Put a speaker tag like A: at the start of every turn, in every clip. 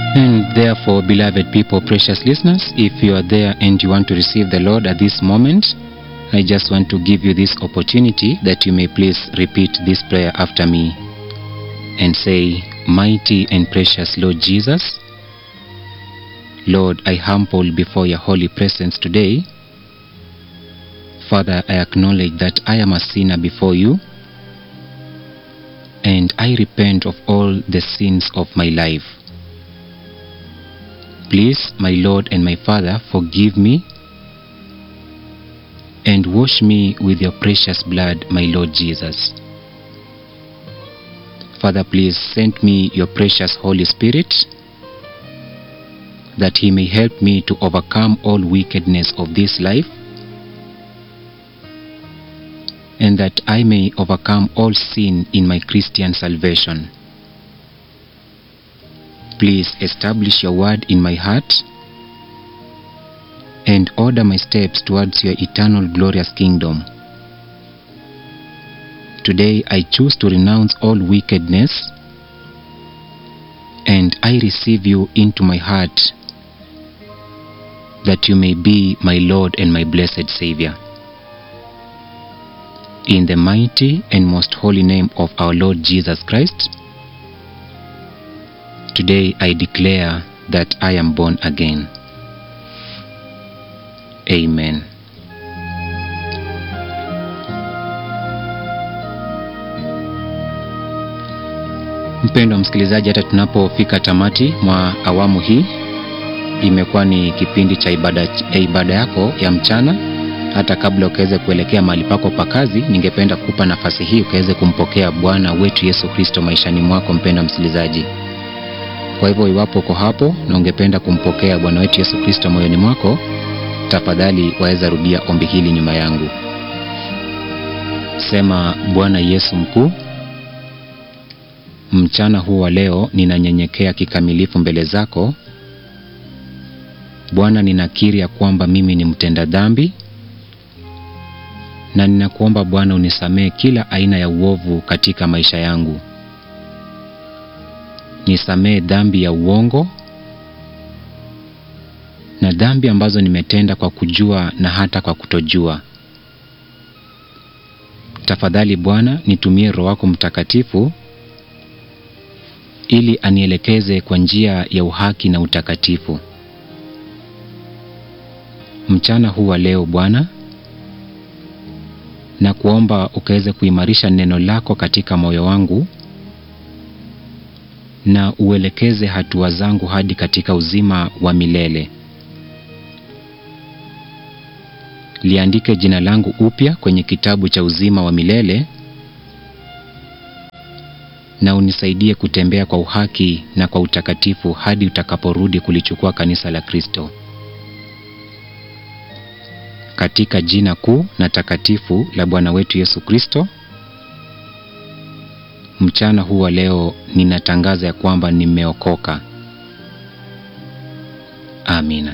A: And therefore, beloved people, precious listeners, if you are there and you want to receive the Lord at this moment, I just want to give you this opportunity that you may please repeat this prayer after me and say, Mighty and precious Lord Jesus, Lord, I humble before your holy presence today. Father, I acknowledge that I am a sinner before you and I repent of all the sins of my life. Please, my Lord and my Father, forgive me and wash me with your precious blood, my Lord Jesus. Father, please send me your precious Holy Spirit that he may help me to overcome all wickedness of this life and that I may overcome all sin in my Christian salvation. Please establish your word in my heart and order my steps towards your eternal glorious kingdom. Today I choose to renounce all wickedness and I receive you into my heart that you may be my Lord and my blessed Savior. In the mighty and most holy name of our Lord Jesus Christ, today I declare that I am born again. Amen. Mpendwa msikilizaji, hata tunapofika tamati mwa awamu hii, imekuwa ni kipindi cha ibada, ya ibada yako ya mchana. Hata kabla ukaweze kuelekea mahali pako pa kazi, ningependa kukupa nafasi hii ukaweze kumpokea Bwana wetu Yesu Kristo maishani mwako, mpendwa msikilizaji. Kwa hivyo, iwapo uko hapo na ungependa kumpokea Bwana wetu Yesu Kristo moyoni mwako, tafadhali waweza rudia ombi hili nyuma yangu. Sema: Bwana Yesu mkuu, mchana huu wa leo ninanyenyekea kikamilifu mbele zako Bwana. Ninakiri ya kwamba mimi ni mtenda dhambi, na ninakuomba Bwana unisamehe kila aina ya uovu katika maisha yangu. Nisamehe dhambi ya uongo na dhambi ambazo nimetenda kwa kujua na hata kwa kutojua. Tafadhali Bwana, nitumie Roho wako Mtakatifu ili anielekeze kwa njia ya uhaki na utakatifu. Mchana huu wa leo Bwana, na kuomba ukaweze kuimarisha neno lako katika moyo wangu na uelekeze hatua zangu hadi katika uzima wa milele. Liandike jina langu upya kwenye kitabu cha uzima wa milele na unisaidie kutembea kwa uhaki na kwa utakatifu hadi utakaporudi kulichukua kanisa la Kristo. Katika jina kuu na takatifu la Bwana wetu Yesu Kristo, mchana huu wa leo ninatangaza ya kwamba nimeokoka. Amina.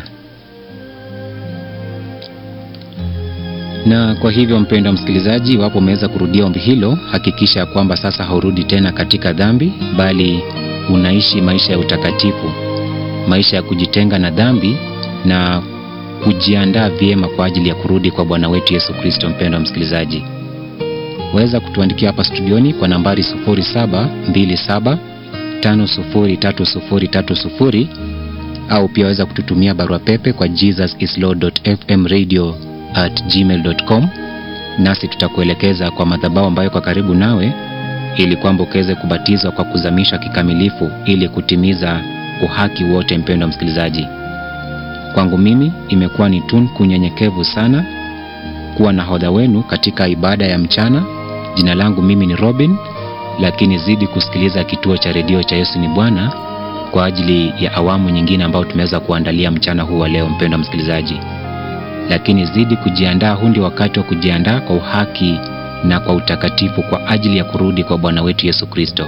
A: Na kwa hivyo mpendwa msikilizaji, iwapo umeweza kurudia ombi hilo, hakikisha ya kwamba sasa haurudi tena katika dhambi, bali unaishi maisha ya utakatifu, maisha ya kujitenga na dhambi na kujiandaa vyema kwa ajili ya kurudi kwa Bwana wetu Yesu Kristo. Mpendwa msikilizaji, waweza kutuandikia hapa studioni kwa nambari 0727503030 au pia waweza kututumia barua pepe kwa jesusislord.fmradio at gmail.com, nasi tutakuelekeza kwa madhabahu ambayo kwa karibu nawe, ili kwamba ukaweze kubatizwa kwa kuzamishwa kikamilifu ili kutimiza uhaki wote. Mpendwa msikilizaji, kwangu mimi imekuwa ni tunu kunyenyekevu sana kuwa nahodha wenu katika ibada ya mchana. Jina langu mimi ni Robin, lakini zidi kusikiliza kituo cha redio cha Yesu ni Bwana kwa ajili ya awamu nyingine ambayo tumeweza kuandalia mchana huu wa leo, mpendwa msikilizaji lakini zidi kujiandaa. Huu ndio wakati wa kujiandaa kwa uhaki na kwa utakatifu kwa ajili ya kurudi kwa Bwana wetu Yesu Kristo.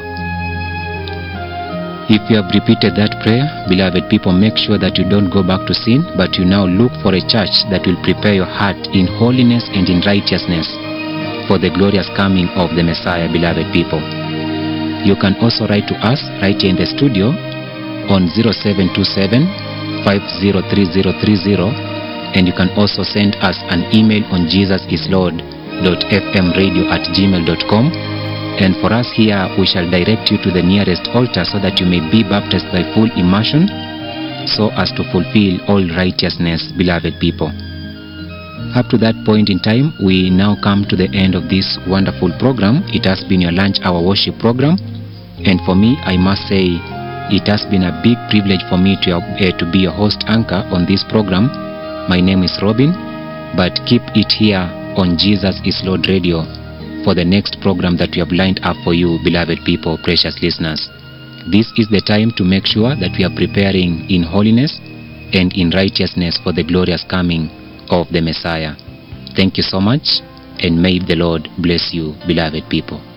A: If you have repeated that prayer, beloved people, make sure that you don't go back to sin, but you now look for a church that will prepare your heart in holiness and in righteousness for the glorious coming of the Messiah, beloved people. You can also write to us right here in the studio on 0727 503030 and you can also send us an email on jesusislord.fmradio at gmail.com and for us here we shall direct you to the nearest altar so that you may be baptized by full immersion so as to fulfill all righteousness beloved people up to that point in time we now come to the end of this wonderful program it has been your lunch hour worship program and for me i must say it has been a big privilege for me to, uh, to be a host anchor on this program my name is robin but keep it here on jesus is lord radio for the next program that we have lined up for you beloved people precious listeners this is the time to make sure that we are preparing in holiness and in righteousness for the glorious coming of the Messiah. Thank you so much, and may the Lord bless you, beloved people.